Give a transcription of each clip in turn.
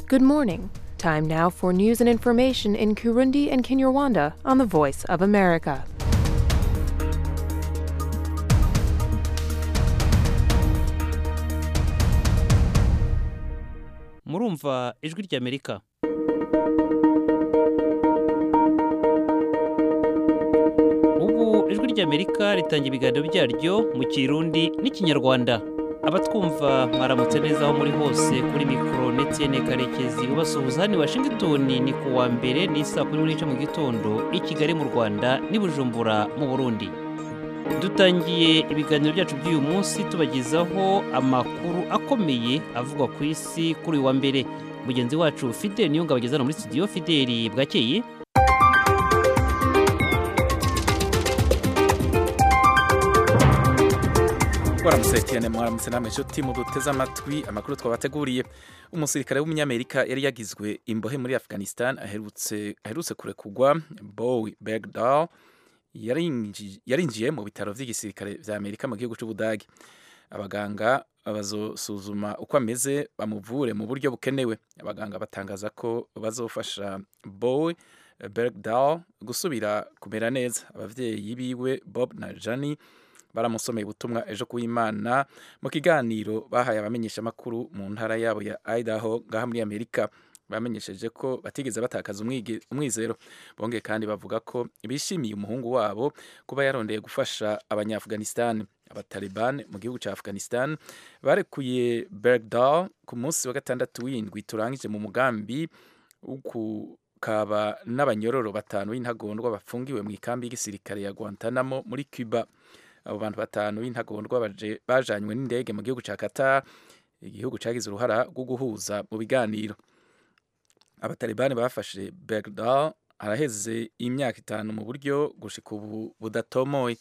Good morning. Time now for news and information in Kurundi and Kinyarwanda on the Voice of America. murumva ijwi ry'amerika ubu ijwi ry'amerika ritanga ibiganiro byaryo mu kirundi n'ikinyarwanda abatwumva mwaramutse neza aho muri hose kuri mikoro ndetse karekezi ubasuhuza hano i washington ni ku wa mbere ni saa kumi n'igice mu gitondo i kigali mu rwanda n'i bujumbura mu burundi dutangiye ibiganiro byacu by'uyu munsi tubagezaho amakuru akomeye avugwa ku isi kuri uyu wa mbere mugenzi wacu fideli niyo ngabo ageze hano muri studio fideli bwakeye waramusekene mwaramutse namwe inshuti muduteze amatwi amakuru twabateguriye umusirikare w'umunyamerika yari yagizwe imbohe muri afghanistan aherutse aherutse kurekugwa bowie bergdahl yarinji- yarinjiye mu bitaro by'igisirikare vya amerika mu gihugu c'ubudagi abaganga bazosuzuma uko ameze bamuvure mu buryo bukenewe abaganga batangaza ko bazofasha bowie bergdahl gusubira kumera neza abavyeyi biwe bob na jani baramusomeye ubutumwa ejo ku Imana mu kiganiro bahaye abamenyeshamakuru mu ntara yabo ya Idaho ngaha muri Amerika bamenyesheje ko batigeze batakaza umwige- umwizero bongeye kandi bavuga ko bishimiye umuhungu wabo kuba yarondeye gufasha abanyafghanistan abataliban mu gihugu cya afghanistan barekuye bergdahl ku munsi wa gatandatu w'indwi turangije mu mugambi wo kukaba n'abanyororo batanu b'intagondwa bafungiwe mu ikambi y'igisirikare ya guantanamo muri cuba abo bantu batanu b'intagondwa baje- bajanywe n'indege mu gihugu cya Qatar igihugu cyagize uruhara rwo guhuza mu biganiro abatalibani bafashe Bergdahl haraheze imyaka itanu mu buryo gushika ubu budatomoye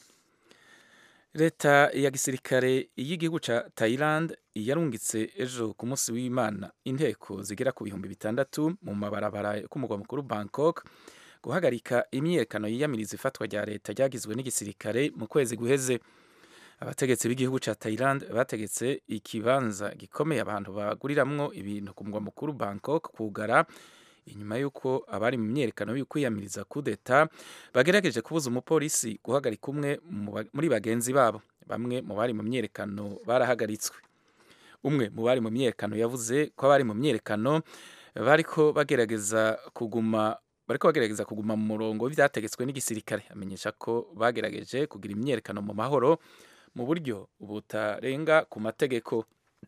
leta ya gisirikare y'igihugu cya Thailand yarungitse ejo ku munsi w'Imana inteko zigera ku bihumbi bitandatu mu mabarabara yo ku mugwa mukuru Bangkok guhagarika imyiyerekano yiyamiriza ifatwa rya leta ryagizwe n'igisirikare mu kwezi guheze abategetsi b'igihugu cya Thailand bategetse ikibanza gikomeye abantu baguriramwo ibintu ku mugwa mukuru Bangkok kugara inyuma y'uko abari mu myiyerekano yo kwiyamiriza kudeta bagerageje kubuza umupolisi guhagarika umwe mu ba- muri bagenzi babo bamwe mu bari mu myiyerekano barahagaritswe umwe mu bari mu myiyerekano yavuze ko abari mu myiyerekano bariko bagerageza kuguma bariko bagerageza kuguma mu murongo w'ivyategetswe n'igisirikare amenyesha ko bagerageje kugira imyiyerekano mu mahoro mu buryo butarenga ku mategeko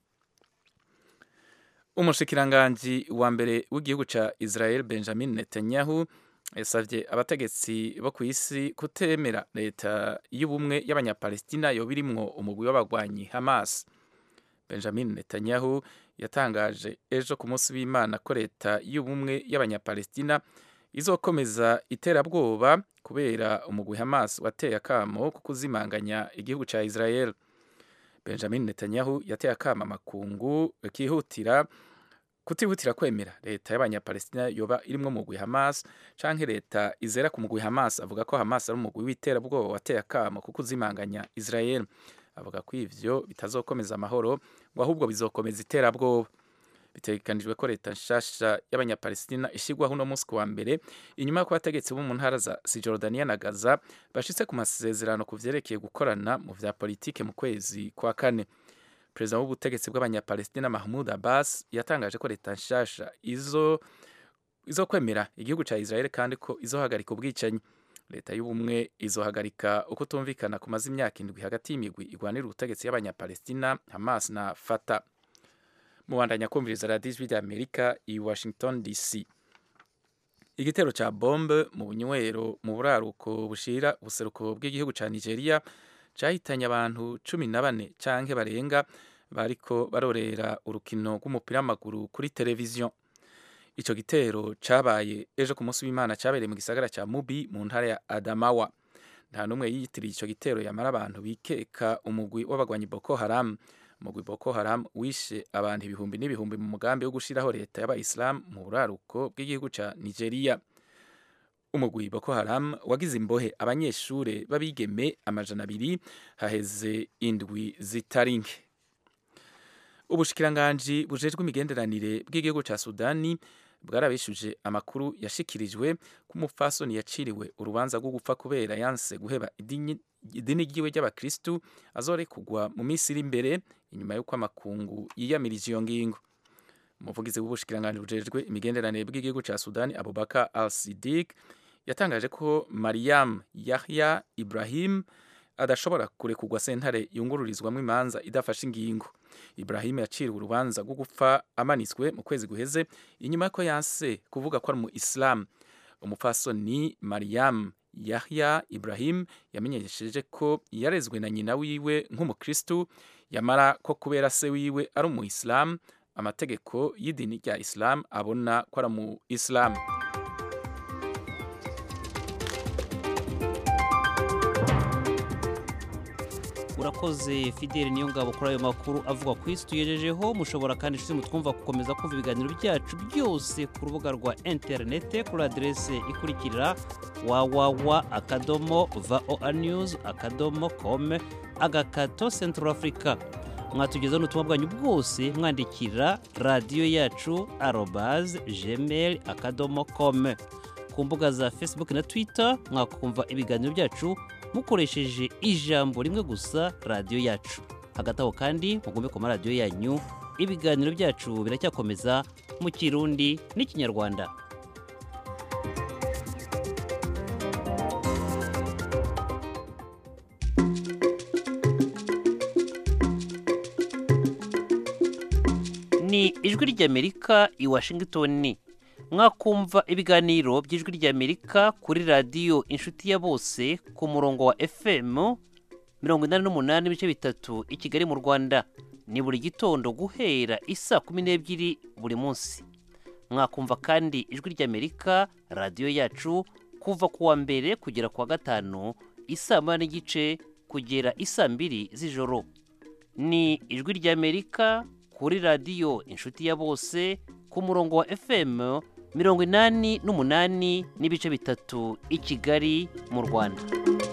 umushikiranganji wa mbere w'igihugu ca Israel Benjamin Netanyahu yasavye abategetsi bo ku isi kutemera leta y'ubumwe y'abanyapalestina yoba irimwo umugwi w'abagwanyi Hamas Benjamin Netanyahu yatangaje ejo ku munsi w'Imana ko leta y'ubumwe y'abanyapalestina izokomeza iterabwoba kubera umugwi Hamas wateye akamo ko kuzimanganya igihugu ca Israel Benjamin Netanyahu yateye akamo amakungu kihutira kutihutira kwemera leta y'abanyapalestina yoba irimwo umugwi Hamas canke leta izera ku mugwi Hamas avuga ko Hamas ari umugwi w'iterabwoba wateye akamo ko kuzimanganya Israel avuga ko ivyo bitazokomeza amahoro ngo ahubwo bizokomeza iterabwoba bitegekanijwe ko leta nshasha y'abanyapalestina ishyirwaho uno munsi ku wa mbere inyuma y'uko abategetsi bo mu ntara za sijordaniya na gaza bashitse ku masezerano ku vyerekeye gukorana mu vya politike mu kwezi kwa kane perezida w'ubutegetsi bw'abanyapalestina mahmud abbas yatangaje ko leta nshasha izo izokwemera igihugu ca israel kandi ko izohagarika ubwicanyi leta y'ubumwe izohagarika uko tumvikana kumaze imyaka indwi hagati y'imigwi igwanira ubutegetsi y'abanyapalestina hamas na fata mubandanya kumviriza radiyo ijwi ry'amerika i washington dc igitero ca bombe mu bunywero mu buraruko bushira ubuseruko bw'igihugu ca nigeria cahitanye abantu cumi na bane canke barenga bariko barorera urukino rw'umupira w'amaguru kuri televiziyo ico gitero cabaye ejo ku munsi w'imana cabereye mu gisagara ca mubi mu ntara ya adamawa nta n'umwe yiyitiriye ico gitero yamara abantu bikeka umugwi w'abagwanyi boko haram umugwi boko haram wishe abantu ibihumbi n'ibihumbi mu mugambi wo gushiraho leta y'abayisilamu mu buraruko bw'igihugu ca nigeria umugwi boko haram wagize imbohe abanyeshure b'abigeme amajana abiri haheze indwi zitari nke ubushikiranganji bujejwe imigenderanire bw'igihugu ca sudani bwarabishuje amakuru yashikirijwe ko umupfasoni yaciriwe urubanza rwo gupfa kubera yanse guheba idini idini ryiwe ry'abakristu azorekugwa mu minsi iri imbere inyuma y'uko amakungu yiyamirije iyo ngingo umuvugizi w'ubushikiranganji bujejwe imigenderanire bw'igihugu ca sudani abubakar al sidik yatangaje ko mariam yahya ibrahim adashobora kurekugwa sentare yungururizwamo imanza idafashe ingingo ibrahim yaciriwe urubanza rwo gupfa amanitswe mu kwezi guheze inyuma y'uko yanse kuvuga ko ari mu isilamu umupfasoni mariam yahya ibrahim yamenyesheje ko yarezwe na nyina wiwe nk'umukristu yamara ko kubera se wiwe ari umu isilamu amategeko y'idini rya isilamu abona ko ari mu isilamu urakoze fideli niyo ngabo kuri ayo makuru avuga ku isi tugejejeho mushobora kandi inshuti mutwumva gukomeza kumva ibiganiro byacu byose ku rubuga rwa interinete kuri aderese ikurikira wawawa akadomo voa news akadomo com agakato central africa mwatugezaho n'ubutumwa bwanyu bwose mwandikira radiyo yacu arobaze gmail akadomo com ku mbuga za facebook na twitter mwakumva ibiganiro byacu mukoresheje ijambo rimwe gusa radiyo yacu hagati aho kandi mugombe ku maradiyo yanyu ibiganiro byacu biracyakomeza mu kirundi n'ikinyarwanda ni ijwi ry'amerika i washington mwakumva ibiganiro by'ijwi ry'amerika kuri radiyo inshuti ya bose ku murongo wa fm mirongo inani n'umunani n'ibice bitatu i kigali mu rwanda ni buri gitondo guhera isaa kumi n'ebyiri buri munsi mwakumva kandi ijwi ry'amerika radiyo yacu kuva ku wa mbere kugera ku wa gatanu isaa moya n'igice kugera isaa mbiri z'ijoro ni ijwi ry'amerika kuri radiyo inshuti ya bose ku murongo wa fm mirongo inani n'umunani n'ibice bitatu i kigali mu rwanda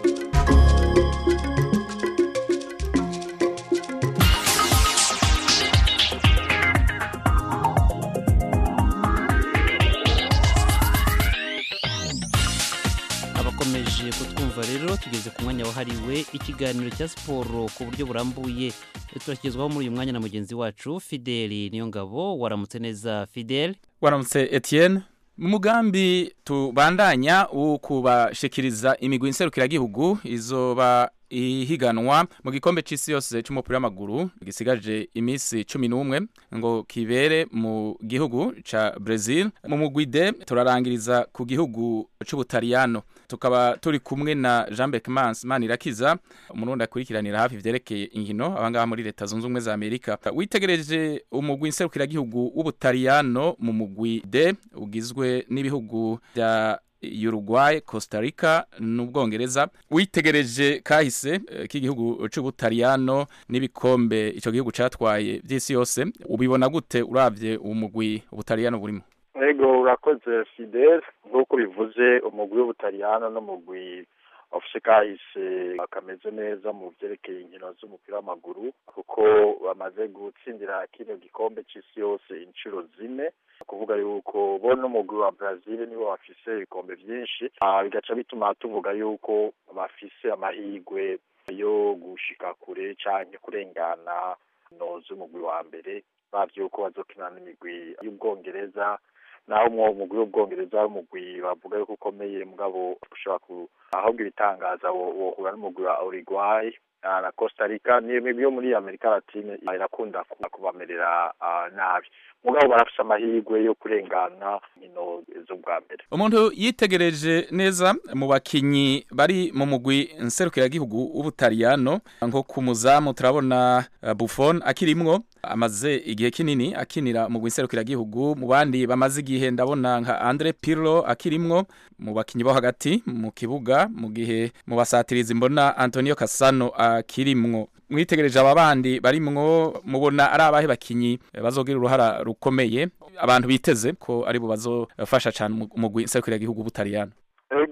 abakomeje kutwumva rero tugeze ku mwanya wahariwe ikiganiro cya siporo ku buryo burambuye turakigezwaho muri uyu mwanya na mugenzi wacu fideli niyo ngabo waramutse neza fideli waramutse etienne mu mugambi tubandanya wo kubashikiriza imigwi nserukiragihugu izoba ihiganwa mu gikombe c'isi yose c'umupira w'amaguru gisigaje iminsi cumi n'umwe ngo kibere mu gihugu ca Brazil mu mugwi D turarangiriza ku gihugu c'Ubutaliyano tukaba turi kumwe na Jean Beckmans Manirakiza umurundi akurikiranira hafi ivyerekeye inkino abangaha muri leta zunze ubumwe za Amerika witegereje umugwi nserukiragihugu w'Ubutaliyano mu mugwi D ugizwe n'ibihugu vya Uruguay, Costa Rica n'Ubwongereza witegereje kahise k'igihugu c'Ubutaliyano n'ibikombe ico gihugu catwaye vy'isi yose ubibona gute uravye umugwi Ubutaliyano burimo Ego urakoze Fidel nk'uko bivuze umugwi w'Ubutaliyano n'umugwi ofise kahise akameze neza mu vyerekeye inkino z'umupira w'amaguru kuko bamaze gutsindira kino gikombe c'isi yose inshuro zine kuvuga yuko bo n'umugwi wa Brazil nibo bafise ibikombe vyinshi bigaca bituma tuvuga yuko bafise amahirwe yo gushika kure canke kurengana no z'umugwi wa mbere bavye yuko bazokina n'imigwi y'ubwongereza naho umwo mugwi w'ubwongereza umugwi bavuga yuko ukomeye mugabo ushobora ku ahubwo ibitangaza wohura n'umugwi wa Uruguay na Costa Rica ni imigwi yo muri Amerika Latine irakunda kubamerera nabi mugabo barafise amahirwe yo kurengana nkino z'ubwa mbere umuntu yitegereje neza mu bakinyi bari mu mugwi nserukiragihugu w'ubutaliyano nko ku muzamu turabona uh, Buffon akirimwo amaze igihe kinini akinira mu nserukiragihugu mu bandi bamaze igihe ndabona nka Andre Pirlo akirimwo mu bakinyi bo hagati mu kibuga mu gihe mu basatirizi mbona Antonio Cassano akirimwo mwitegereje aba bandi barimwo mubona ari abahe bakinyi bazogira uruhara rukomeye abantu biteze ko ari bo bazofasha cyane umugwi nserukiragihugu w'Ubutaliyano ego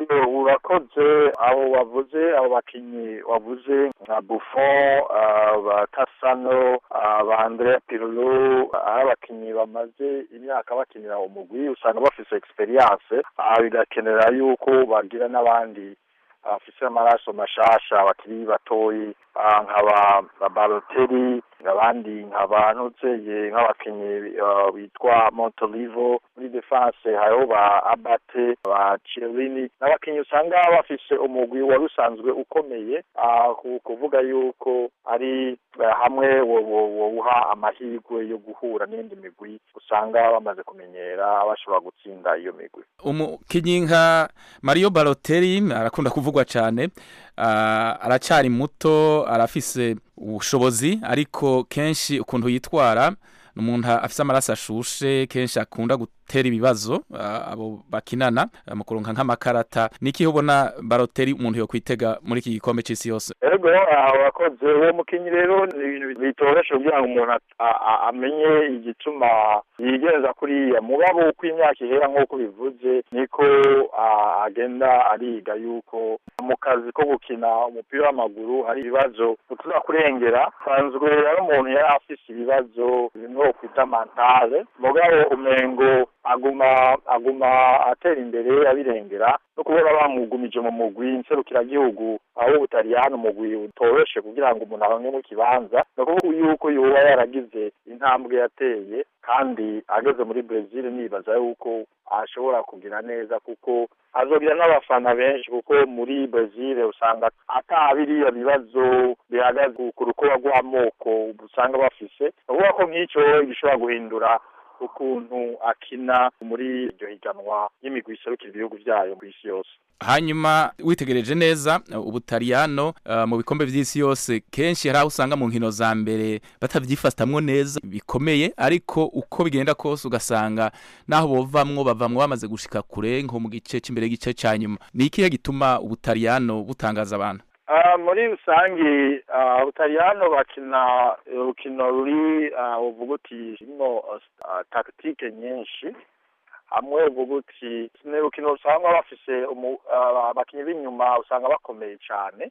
urakoze abo wavuze abo bakinyi wavuze nka Buffon ah, ba Tassano ah, ba Andrea Pirlo ari abakinyi bamaze imyaka bakinira umugwi usanga bafise experience ah, bigakenera yuko bagira n'abandi bafise amaraso mashasha bakiri batoyi ah, nkaba ba Balotelli abandi nkaba ntuzeye nk'abakinyi ah, bitwa Montolivo muri defense hariho ba Abate ba Chiellini n'abakinyi usanga bafise umugwi wari usanzwe ukomeye ah, ku- kuvuga yuko ari eh, hamwe wo- wo- wowuha amahirwe yo guhura n'indi migwi usanga bamaze kumenyera bashobora gutsinda iyo migwi umukinyi nka Mario Balotelli arakunda kuvugwa cyane ah, aracyari muto arafise ubushobozi ariko kenshi ukuntu yitwara ni umuntu afise amaraso ashushe kenshi akunda gutera ibibazo ah, abo bakinana ah, mu kuronka nk'amakarata niki ubona Balotelli umuntu yo kwitega muri iki gikombe c'isi yose ego ah, urakoze uwo mukinyi rero ni ibintu bitoroshe kugira ngo umuntu at- a- a- amenye igituma yigenza kuriya mugabo uko imyaka ihera nk'uko bivuze niko ah, agenda ariga yuko mu kazi ko gukina umupira w'amaguru hari ibibazo utuza kurengera sanzwe ari umuntu yari afise ibibazo bimwe kwita mantale mugabo umengo aguma aguma atera imbere abirengera no kubona bamugumije mu mugwi nserukiragihugu aho ubutaliyani umugwi utoroshe kugira ngo umuntu aronke mu kibanza ni ukuvuga yuko yoba yaragize intambwe yateye kandi ageze muri Brazil nibaza yuko ashobora kugira neza kuko azogira n'abafana benshi kuko muri Brazil usanga ata biriya bibazo bihagaze ku rukoba rw'amoko usanga bafise ni ukuvuga ko nk'icyo gishobora guhindura ukuntu akina muri iryo higanwa y'imigwi iserukira ibihugu byayo ku isi yose hanyuma witegereje neza uh, ubutaliyano uh, mu bikombe vy'isi yose kenshi hari aho usanga mu nkino za mbere batavyifatamwo neza bikomeye ariko uko bigenda kose ugasanga naho bovamwo bavamwo bamaze gushika kure nko mu gice c'imbere gice ca nyuma ni ikihe gituma ubutaliyano butangaza abantu Ah, muri rusange ah, ubutaliyano bakina urukino ruri ah, uvuga uti rurimo ah, tactique nyinshi hamwe uvuga uti ni urukino usanga bafise umu- ah, abakinyi b'inyuma usanga bakomeye cane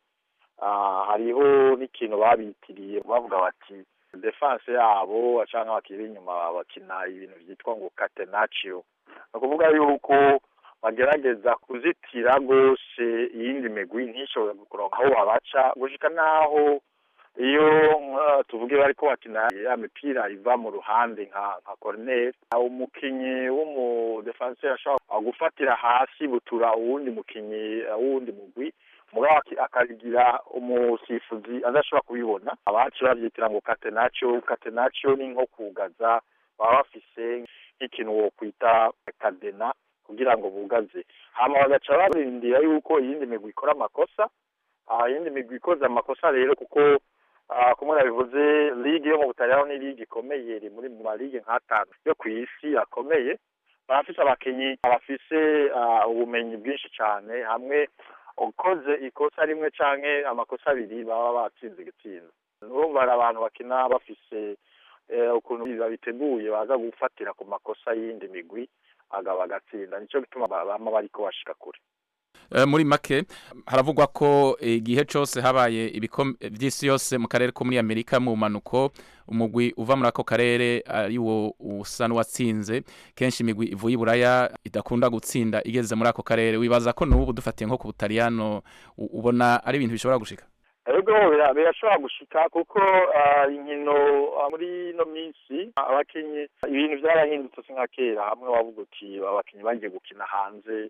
Ah, hariho n'ikintu babitiriye bavuga bati defense yabo canke abakinyi b'inyuma bakina ibintu vyitwa ngo catenaccio ni ukuvuga yuko bagerageza kuzitira rwose iyindi migwi ntishobore kuronka aho babaca gushika naho iyo nka- tuvuge bariko bakina ya mipira iva mu ruhande nka nka corner umukinyi w'umudefenseur ashobora gufatira hasi butura uwundi mukinyi uh, w'uwundi mugwi mugabo aki- akagira umusifuzi adashobora kubibona abaci bavyitira ngo catenaccio catenaccio ni nko kugaza baba bafise nk'ikintu wokwita kadena kugira ngo bugaze hama bagaca barindira yuko iyindi migwi ikora amakosa ah, iyindi migwi ikoze amakosa rero kuko ah, kumwe nabivuze ligue yo mu butaliyano ni ligue ikomeye iri muri mu maligue nk'atanu yo ku isi akomeye barafise abakinyi bafise ah, ubumenyi bwinshi cane hamwe ukoze ikosa rimwe canke amakosa abiri baba batsinze igitsinda urumva hari abantu bakina bafise eh, ukuntu babiteguye baza gufatira ku makosa y'iyindi migwi agaba agatsinda nico gituma ba- bama bariko bashika kure Eh, muri make haravugwa ko igihe cose habaye ibikombe vy'isi yose mu karere ko muri Amerika mu manuko umugwi uva muri ako karere ari wo usa n'uwatsinze kenshi imigwi ivuye i Buraya idakunda gutsinda igeze muri ako karere wibaza ko n'ubu dufatiye nko ku Butaliyano u- ubona ari ibintu bishobora gushika ego bira- birashobora gushika kuko ah, inkino ah, muri ino minsi abakinyi ibintu vyarahindutse si nka kera hamwe wavuga uti abakinyi bagiye gukina hanze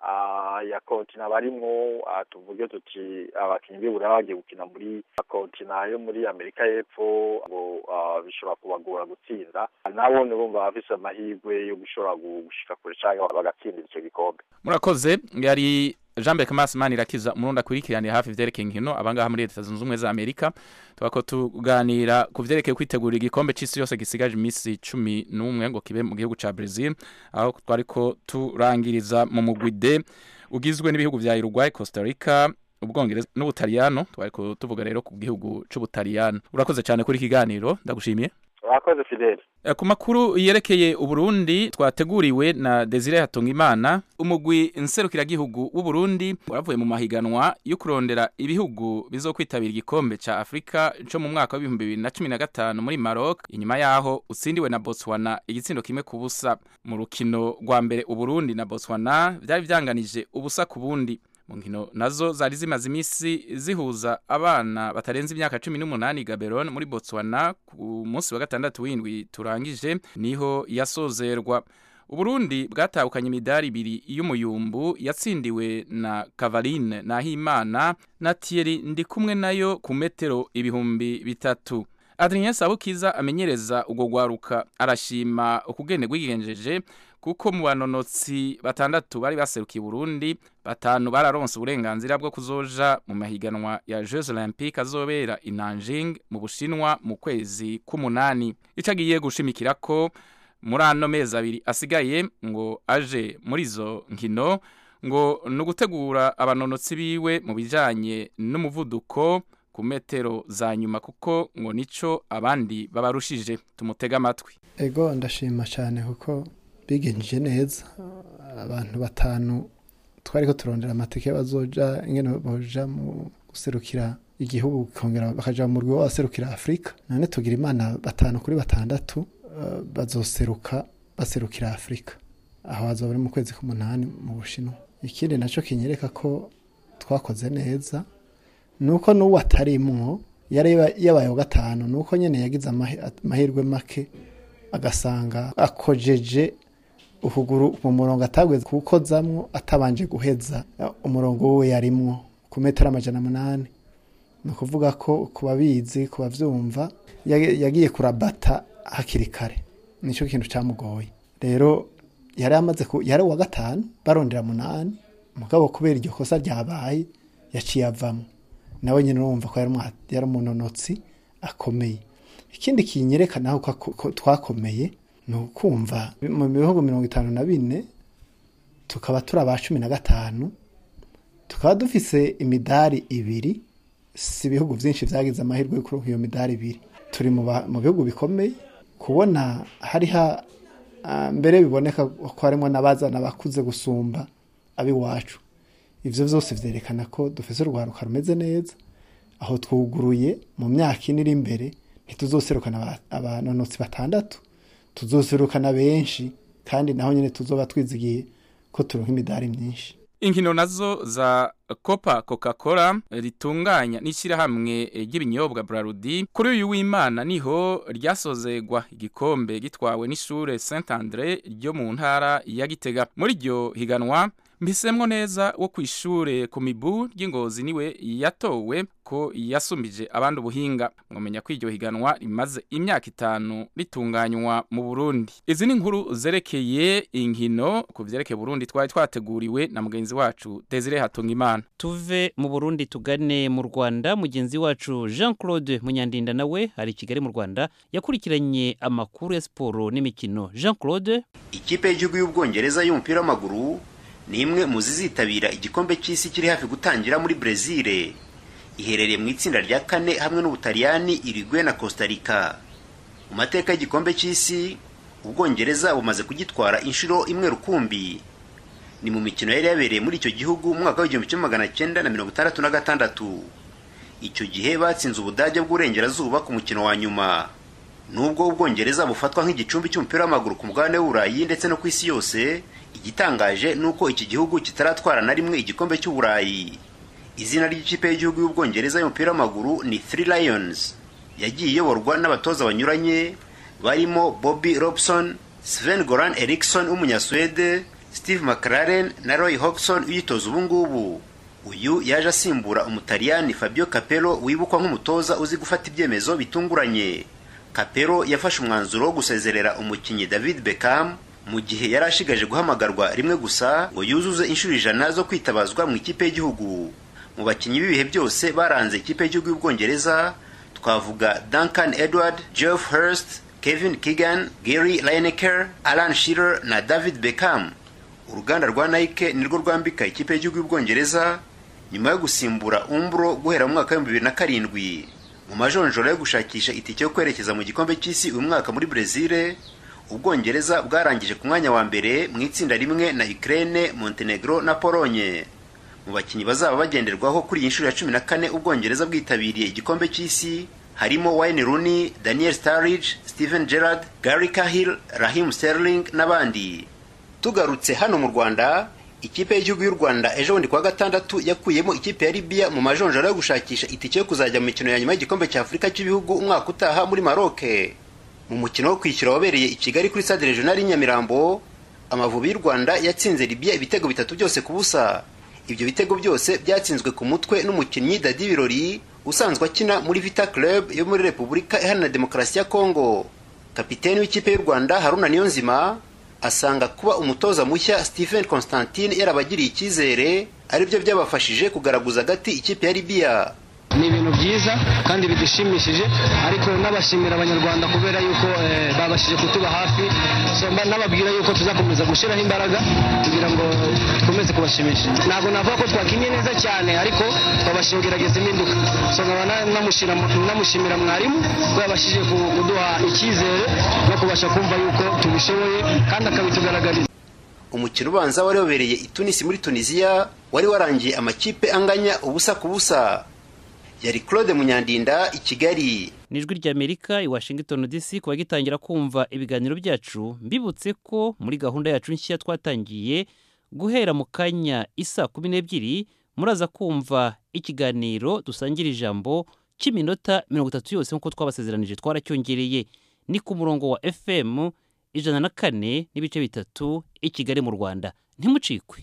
ah, ya kontina barimwo ah, tuvuge tuti abakinyi b'ibura bagiye gukina muri kontina yo muri amerika y'epfo ngo ah, bishobora kubagora gutsinda nabo nibumva bafise amahirwe yo gushobora gu- gushika kure canke bagatsindira ico gikombe murakoze yari Jean Berc Masman irakiza umurundi akurikiraniye hafi ivyerekeye inkino abangaha muri leta zunze ubumwe za Amerika tubako tuganira ku vyerekeye kwitegurira igikombe c'isi yose gisigaje imisi cumi n'umwe ngo kibe mu gihugu ca Brazil aho twariko turangiriza mu mugwi D ugizwe n'ibihugu vya Uruguay, Costa Rica ubwongereza n'ubutaliyano twariko tuvuga rero ku gihugu c'ubutaliyano urakoze cyane kuri ikiganiro ndagushimiye urakoze fideli Eh, ku makuru yerekeye uburundi twateguriwe na desire hatungimana umugwi nserukiragihugu w'uburundi waravuye mu mahiganwa yo kurondera ibihugu bizokwitabira igikombe ca afurika co mu mwaka w'ibihumbi bibiri na cumi na gatanu muri maroc inyuma yaho utsindiwe na botswana igitsindo kimwe ku busa mu rukino rwa mbere uburundi na botswana vyari vyanganije ubusa ku bundi mu nkino nazo zari zimaze iminsi zihuza abana batarenze imyaka cumi n'umunani gaberon muri botswana ku munsi wa gatandatu w'indwi turangije niho yasozerwa uburundi bwatahukanye imidari ibiri y'umuyumbu yatsindiwe na kavaline nahimana na thierry ndi kumwe nayo ku metero ibihumbi bitatu adrien sabukiza amenyereza ubwo rwaruka arashima ukugene rwigenjeje kuko mu banonotsi batandatu bari baserukiye Burundi batanu bararonse uburenganzira bwo kuzoja mu mahiganwa ya Jeux Olympiques azobera i Nanjing mu Bushinwa mu kwezi k'umunani ico agiye gushimikira ko muri ano mezi abiri asigaye ngo aje muri izo nkino ngo ni ugutegura abanonotsi biwe mu bijanye n'umuvuduko ku metero za nyuma kuko ngo nico abandi babarushije tumutega amatwi ego ndashima cyane kuko bigenje neza abantu batanu twari ko turondera amatike bazoja ingene boja mu guserukira igihugu kongera bakaja mu rwego baserukira afurika none tugira imana batanu kuri batandatu eh, bazoseruka baserukira afurika aho hazoba ari mu kwezi k'umunani mu bushinwa ikindi nacyo kinyereka ko twakoze neza nuko n'uwo atarimwo yari yabaye wa gatanu nuko nyene yagize amahi- amahirwe make agasanga akojeje ukuguru mu murongo atagweze kuwukozamwo atabanje guheza umurongo we yarimwo ku metero amajana munani ni ukuvuga ko ku babizi ku bavyumva yag- yagiye kurabata hakiri kare nicyo kintu cyamugoye rero yari amaze ku yari uwa gatanu barondera munani mugabo kubera iryo kosa ryabaye yaciye avamo nawe nyine urumva ko yari umwa- yari umunonotsi akomeye ikindi kinyerekana ko ko twakomeye ni ukumva mu bihugu mirongo itanu na bine tukaba turi aba cumi na gatanu tukaba dufise imidari ibiri si ibihugu byinshi byagize amahirwe yo kuronka iyo midari ibiri turi mu ba- mu bihugu bikomeye kubona hariho ah, mbere biboneka ko harimo n'abazana bakuze gusumba ab'iwacu ivyo vyose vyerekana ko dufise urwaruka rumeze neza aho twuguruye mu myaka ine iri imbere ntituzoserukana aba- abanonotsi batandatu tuzoserukana benshi kandi naho nyene tuzoba twizigiye ko turonka imidari myinshi inkino nazo za copa coca cola ritunganya n'ishyirahamwe ry'ibinyobwa brarudi kuri uyu w'imana niho ryasozegwa igikombe gitwawe n'ishure saint andre ryo mu ntara ya gitega muri iryo higanwa mbisemwo neza wo ku ishure ku mibu ry'ingozi niwe yatowe ko yasumbije abandi ubuhinga mwamenya ko iryo higanwa rimaze imyaka itanu ritunganywa mu burundi izi ni inkuru zerekeye inkino ku vyerekeye burundi twari twateguriwe na mugenzi wacu desire hatungimana tuve mu burundi tugane mu rwanda mugenzi wacu jean claude munyandinda nawe ari i kigali mu rwanda yakurikiranye amakuru ya siporo n'imikino jean claude ikipe y'igihugu y'ubwongereza y'umupira w'amaguru ni imwe mu zizitabira igikombe cy'isi kiri hafi gutangira muri brezil iherereye mu itsinda rya kane hamwe n'ubutaliyani irigwe na costa rica mu mateka y'igikombe cy'isi ubwongereza bumaze kugitwara inshuro imwe rukumbi ni mu mikino yari yabereye muri icyo gihugu mu mwaka w'igihumbi kimwe magana cyenda na mirongo itandatu na gatandatu icyo gihe batsinze ubudage bw'uburengerazuba ku mukino wa nyuma nubwo ubwongereza bufatwa nk'igicumbi cy'umupira w'amaguru ku mugabane w'uburayi ndetse no ku isi yose igitangaje ni uko iki gihugu kitaratwara na rimwe igikombe cy'uburayi izina ry'ikipe y'igihugu y'ubwongereza y'umupira w'amaguru ni three lions yagiye iyoborwa n'abatoza banyuranye barimo bobby robson sven goran eriksson w'umunyaswede steve mclaren na roy hodgson uyitoza ubu ngubu uyu yaje asimbura umutaliyani fabio capello wibukwa nk'umutoza uzi gufata ibyemezo bitunguranye capello yafashe umwanzuro wo gusezerera umukinnyi david beckham mu gihe yari ashigaje guhamagarwa rimwe gusa ngo yuzuze inshuro ijana zo kwitabazwa mu ikipe y'igihugu mu bakinnyi b'ibihe byose baranze ikipe y'igihugu y'ubwongereza twavuga duncan edward geoff hurst kevin keegan gary lineker alan shearer na david beckham uruganda rwa nike nirwo rwambika ikipe y'igihugu y'ubwongereza nyuma yo gusimbura umbro guhera mu mwaka w'ibihumbi bibiri na karindwi mu majonjora yo gushakisha itike yo kwerekeza mu gikombe cy'isi uyu mwaka muri brezil ubwongereza bwarangije ku mwanya wa mbere mu itsinda rimwe na ukraine montenegro na polonye mu bakinnyi bazaba bagenderwaho kuri iyi nshuro ya cumi na kane ubwongereza bwitabiriye igikombe cy'isi harimo wayne rooney daniel starridge steven gerrard gary cahill rahim sterling n'abandi tugarutse hano mu rwanda ikipe y'igihugu y'u rwanda ejo bundi kuwa gatandatu yakuyemo ikipe ya libiya mu majonjora yo gushakisha itike yo kuzajya mu mikino ya nyuma y'igikombe cya afurika cy'ibihugu umwaka utaha muri maroke mu mukino wo kwishyura wabereye i kigali kuri stade regional nyamirambo amavubi y'u rwanda yatsinze libiya ibitego bitatu byose ku busa ibyo bitego byose byatsinzwe ku mutwe n'umukinnyi dadi birori usanzwe akina muri vita club yo muri repubulika iharanira demokarasi ya kongo kapiteni w'ikipe y'u rwanda haruna niyonzima asanga kuba umutoza mushya stephen constantine yarabagiriye icyizere aribyo byabafashije kugaragaza agati ikipe ya libiya ni ibintu byiza kandi bidushimishije ariko n'abashimira abanyarwanda kubera yuko babashije kutuba hafi n'ababwira yuko tuzakomeza gushyiraho imbaraga kugira ngo dukomeze kubashimisha ntabwo navuga ko twakinnye neza cyane ariko twabashije kugerageza impinduka nkaba namushimira mwarimu ko yabashije kuduha icyizere no kubasha kumva yuko tubishoboye kandi akabitugaragariza umukino ubanza wari wabereye i tunisi muri tunisiya wari warangiye amakipe anganya ubusa ku busa yari claude munyandinda i kigali ni ijwi ry'amerika i washington dc kuba gitangira kumva ibiganiro byacu mbibutse ko muri gahunda yacu nshya twatangiye guhera mu kanya isa kumi n'ebyiri muraza kumva ikiganiro dusangira ijambo cy'iminota mirongo itatu yose nk'uko twabasezeranije twaracyongereye ni ku murongo wa fm ijana na kane n'ibice bitatu i kigali mu rwanda ntimucikwe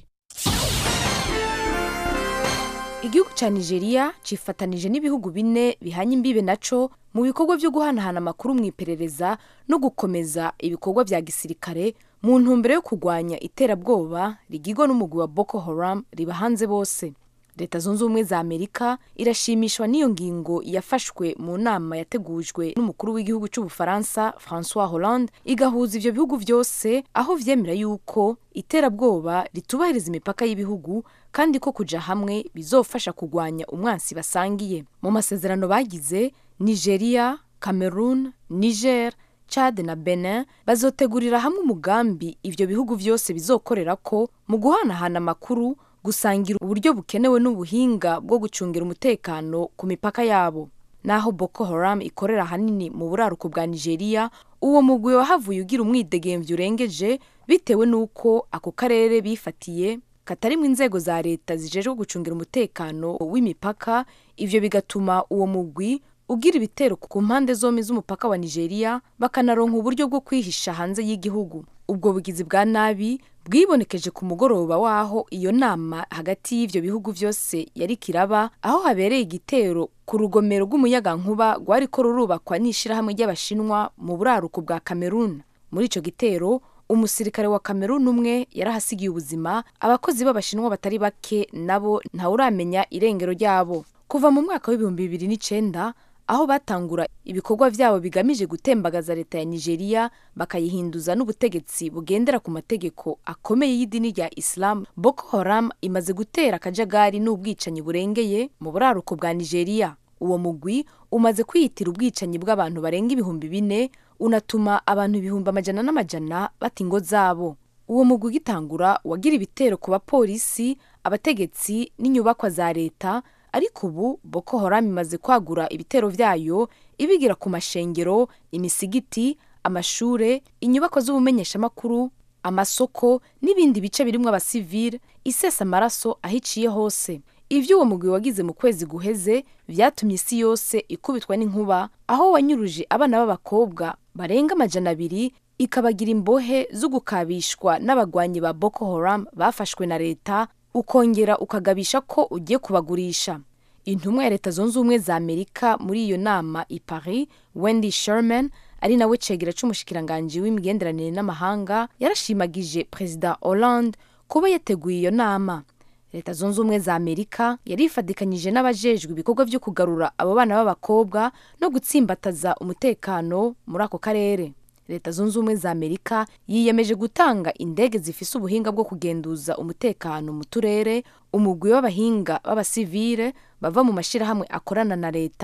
igihugu cya nigeria cifatanije n'ibihugu bine bihanye imbibe naco mu bikorwa byo guhanahana amakuru mu iperereza no gukomeza ibikorwa bya gisirikare mu ntumbero yo kurwanya iterabwoba rigirwa n'umugwi wa boko haram riba hanze bose leta zunze ubumwe za amerika irashimishwa n'iyo ngingo yafashwe mu nama yategujwe n'umukuru w'igihugu cy'ubufaransa francois hollande igahuza ibyo bihugu byose aho vyemera yuko iterabwoba ritubahiriza imipaka y'ibihugu kandi ko kuja hamwe bizofasha kurwanya umwansi basangiye mu masezerano bagize nigeria cameroon niger chad na benin bazotegurira hamwe umugambi ivyo bihugu byose bizokorera ko mu guhanahana amakuru gusangira uburyo bukenewe n'ubuhinga bwo gucungira umutekano ku mipaka yabo naho boko haram ikorera ahanini mu buraruko bwa nigeria uwo mugwi wahavuye ugira umwidegemvyo urengeje bitewe n'uko ako karere bifatiye katarimwo inzego za leta zijejwe gucungira umutekano w'imipaka ivyo bigatuma uwo mugwi ugira ibitero ku mpande zombi z'umupaka wa nigeria bakanaronka uburyo bwo kwihisha hanze y'igihugu ubwo bugizi bwa nabi bwibonekeje ku mugoroba waho iyo nama hagati y'ivyo bihugu vyose yari kiraba aho habereye igitero ku rugomero rw'umuyagankuba rwariko rurubakwa n'ishirahamwe ry'abashinwa mu buraruko bwa cameroon muri ico gitero umusirikare wa cameroon umwe yarahasigiye ubuzima abakozi b'abashinwa batari bake nabo ntawuramenya irengero ryabo kuva mu mwaka w'ibihumbi bibiri n'icenda aho batangura ibikorwa byabo bigamije gutembagaza leta ya nigeria bakayihinduza n'ubutegetsi bugendera ku mategeko akomeye y'idini rya islam boko haram imaze gutera akajagari n'ubwicanyi burengeye mu buraruko bwa nigeria uwo mugwi umaze kwiyitira ubwicanyi bw'abantu barenga ibihumbi bine unatuma abantu ibihumbi amajana n'amajana bata ingo zabo uwo mugwi ugitangura wagira ibitero ku bapolisi abategetsi n'inyubakwa za leta ariko ubu boko haram imaze kwagura ibitero vyayo ibigira ku mashengero imisigiti amashure inyubako z'ubumenyeshamakuru amasoko n'ibindi bice birimwo abasivile isesa amaraso ahiciye hose ivyo uwo mugwi wagize mu kwezi guheze vyatumye isi yose ikubitwa n'inkuba aho wanyuruje abana b'abakobwa barenga amajana abiri ikabagira imbohe zo gukabishwa n'abagwanyi ba boko haram bafashwe na leta ukongera ukagabisha ko ugiye kubagurisha intumwa ya leta zunze ubumwe za amerika muri iyo nama i paris wendy sherman ari nawe cegera c'umushikiranganji w'imigenderanire n'amahanga yarashimagije perezida hollande kuba yateguye iyo nama leta zunze ubumwe za amerika yari ifadikanyije n'abajejwe ibikorwa vyo kugarura abo bana b'abakobwa no gutsimbataza umutekano muri ako karere leta zunze ubumwe za amerika yiyemeje gutanga indege zifise ubuhinga bwo kugenduza umutekano mu turere umugwi w'abahinga b'abasivile bava mu mashirahamwe akorana na leta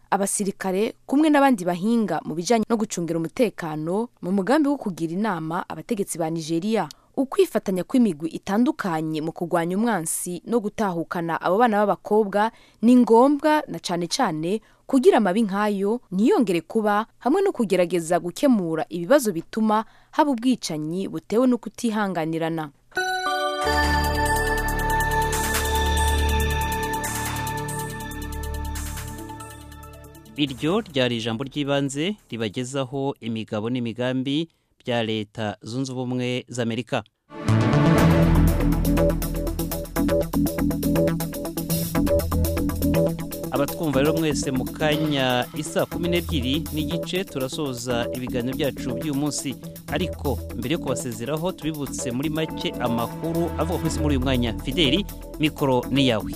abasirikare kumwe n'abandi bahinga mu bijanye no gucungira umutekano mu mugambi wo kugira inama abategetsi ba nigeria ukwifatanya kw'imigwi itandukanye mu kurwanya umwansi no gutahukana abo bana b'abakobwa ni ngombwa na cane cane kugira amabi nk'ayo ntiyongere kuba hamwe no kugerageza gukemura ibibazo bituma haba ubwicanyi butewe no kutihanganirana iryo ryari ijambo ry'ibanze ribagezaho imigabo n'imigambi bya leta zunze ubumwe z'amerika abatwumva rero mwese mu kanya isa kumi n'ebyiri n'igice turasoza ibiganiro byacu by'uyu munsi ariko mbere yo kubasezeraho tubibutse muri make amakuru avuga ku isi muri uyu mwanya fideli mikoro ni yawe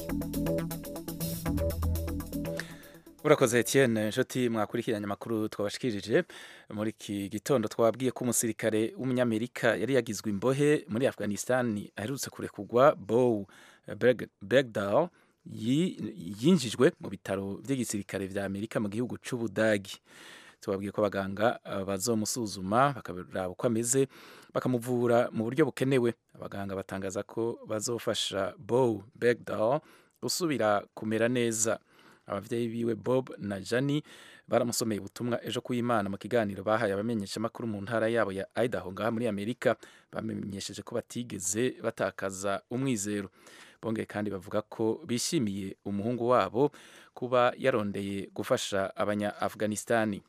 urakoze Etienne inshuti mwakurikiranye amakuru twabashikirije muri iki gitondo twabwiye ko umusirikare w'umunyamerika yari yagizwe imbohe muri afghanistan aherutse kurekugwa bow begdal yinjijwe mu bitaro by'igisirikare vya amerika mu gihugu c'ubudagi tubabwiye ko abaganga bazomusuzuma bakaraba uko ameze bakamuvura mu buryo bukenewe abaganga batangaza ko bazofasha bow begdal gusubira kumera neza abavyeyi biwe bob na jani baramusomeye ubutumwa ejo kuy'imana mu kiganiro bahaye abamenyeshamakuru mu ntara yabo ya idaho ngaha muri amerika bamenyesheje ko batigeze batakaza umwizero bongeye kandi bavuga ko bishimiye umuhungu wabo kuba yarondeye gufasha abanya afghanistani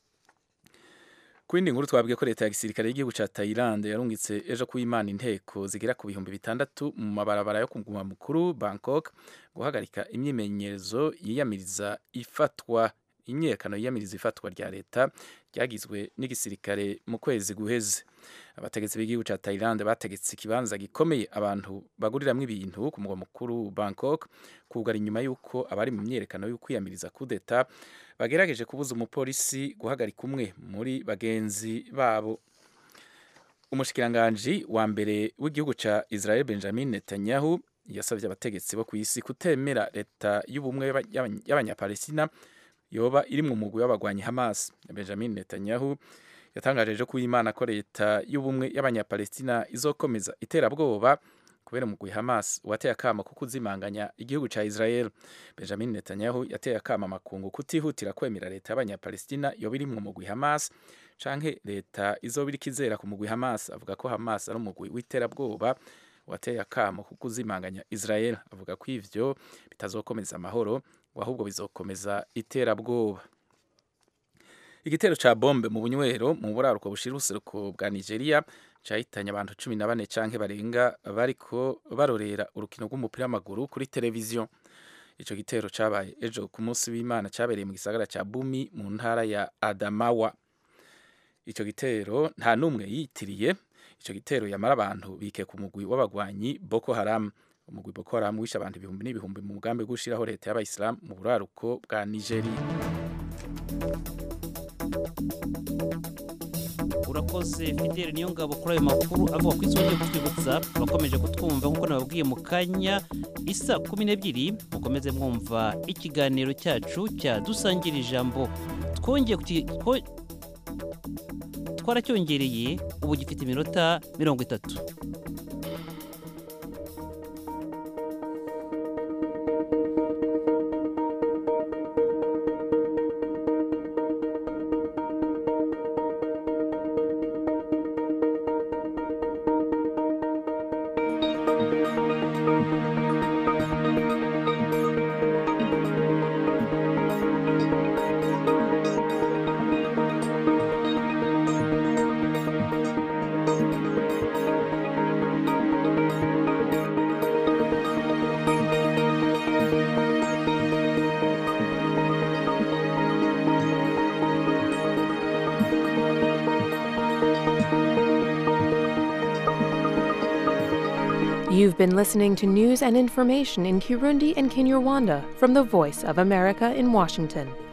ku yindi nkuru twabwiye ko leta ya gisirikare y'igihugu ca Thailand yarungitse ejo ku imana inteko zigera ku bihumbi bitandatu mu mabarabara yo ku mugwa mukuru Bangkok guhagarika imyimenyerezo yiyamiriza ifatwa imyiyerekano yiyamiriza ifatwa rya leta ryagizwe n'igisirikare mu kwezi guheze abategetsi b'igihugu ca Thailand bategetse ikibanza gikomeye abantu baguriramwo ibintu ku mugwa mukuru Bangkok kugara inyuma y'uko abari mu myiyerekano yo kwiyamiriza kudeta bagerageje kubuza umupolisi guhagarika umwe muri bagenzi babo umushikiranganji wa mbere w'igihugu ca Israel Benjamin Netanyahu yasabye abategetsi bo ku isi kutemera leta y'ubumwe y'abanyapalestina yoba iri mu mugwi w'abagwanyi Hamas Benjamin Netanyahu yatangaje ejo ko Imana ko leta y'ubumwe y'abanyapalestina izokomeza iterabwoba kubera umugwi Hamas wateye akama ko kuzimanganya igihugu ca Israel Benjamin Netanyahu yateye akama makungu kutihutira kwemera leta y'abanyapalestina yoba iri mu mugwi Hamas canke leta izoba iriko izera ku mugwi Hamas avuga ko Hamas ari umugwi w'iterabwoba wateye akamo ko kuzimanganya Israel avuga ko ivyo bitazokomeza amahoro ahubwo bizokomeza iterabwoba igitero ca bombe mu bunywero mu buraruko bushira ubuseruko bwa Nigeria cahitanye abantu cumi na bane canke barenga bariko barorera urukino rw'umupira w'amaguru kuri televiziyo ico gitero cabaye ejo ku munsi w'Imana cabereye mu gisagara ca Bumi mu ntara ya Adamawa ico gitero nta numwe yitiriye ico gitero yamara abantu bike ku mugwi w'abagwanyi Boko Haram umugwi Boko Haram wishe abantu ibihumbi n'ibihumbi mu mugambi gushiraho leta y'abayisilamu mu buraruko bwa Nigeria urakoze fidele niyo ngabo kuri ayo makuru avuga ku isi wongeye kutwibutsa bakomeje kutwumva nk'uko nababwiye mu kanya isa kumi n'ebyiri mukomeze mwumva ikiganiro cyacu cya dusangira ijambo twongeye twaracyongereye ubu gifite iminota mirongo itatu You've been listening to news and information in Kirundi and Kinyarwanda from the Voice of America in Washington.